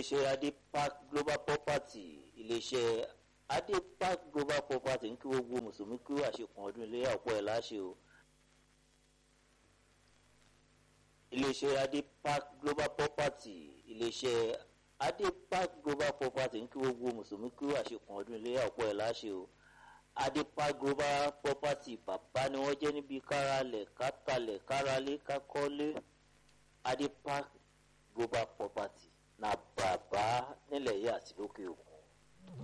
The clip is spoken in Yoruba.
iléeṣẹ́ adepark global property iléeṣẹ́ adepark global property ń kí gbogbo mùsùlùmí kí wàá ṣe kàn ọdún iléyà ọ̀pọ̀ ẹ̀ láṣẹ o. iléeṣẹ́ adepark global property iléeṣẹ́ adepark global property ń kí gbogbo mùsùlùmí kí wàá ṣe kàn ọdún iléyà ọ̀pọ̀ ẹ̀ láṣẹ o. adepark global property bàbá ni wọ́n jẹ́ níbi káralẹ̀ kátàlẹ̀ káralé kákọ́lé adepark global property na bàbá nílẹ̀ yìí àti lókè òkun.